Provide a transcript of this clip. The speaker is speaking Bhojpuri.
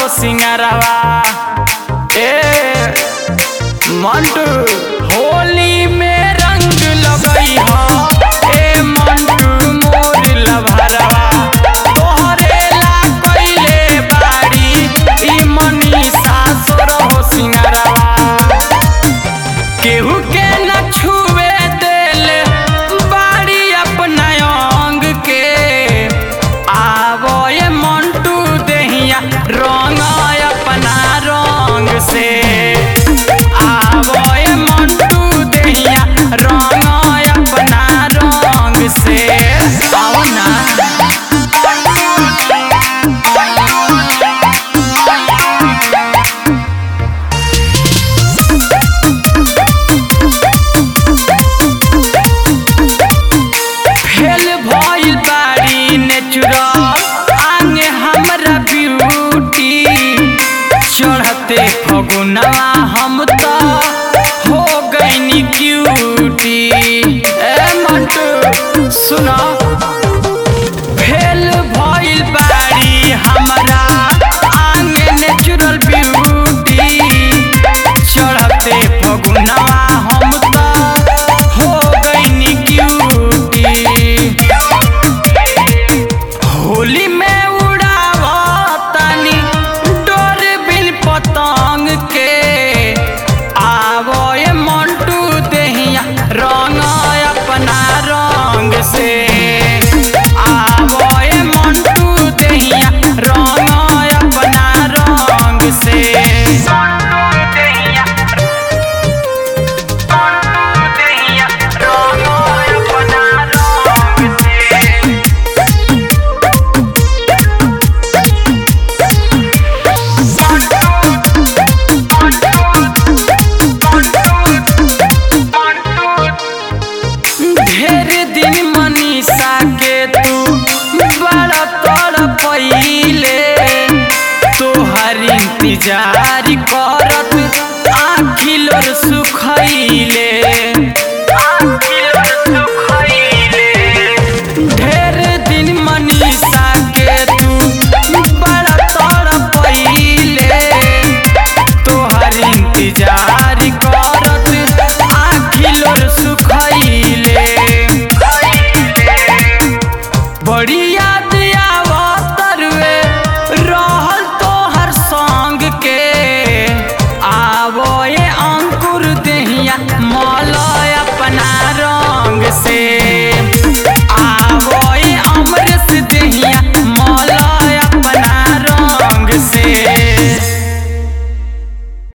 सिंगारवा ए मंटू होली में रंग लगई हो ए मंटू मोर लभरवा तोहरे ला कइले बाड़ी ई मनीषा सोर हो सिंगारवा केहू के न छुए देले बाड़ी अपना अंग के आवो ये मंटू देहिया रंग अपना रंग से आवो ये मंटू देहिया रंग अपना रंग से आओ ना फेल भइल बाड़ी नेचुरल आंगे हमरा ब्यूटी चढ़ते फगुनवा हम त हो गईनी क्यूटी ए मंटू सुनो फेल भइल बाड़ी हमरा आंगे नेचुरल ब्यूटी चढ़ते फगुनवा हम त हो गईनी क्यूटी होली में उड़ावतानी डोर बिन पतंग के आवो ये मंटू देहिया रंग अपना रंग से आवो ये मंटू देहिया रंग अपना रंग से ढेर दिन मनीषा के तू बड़ा तोड़ पहिले तोहर इंतजार कर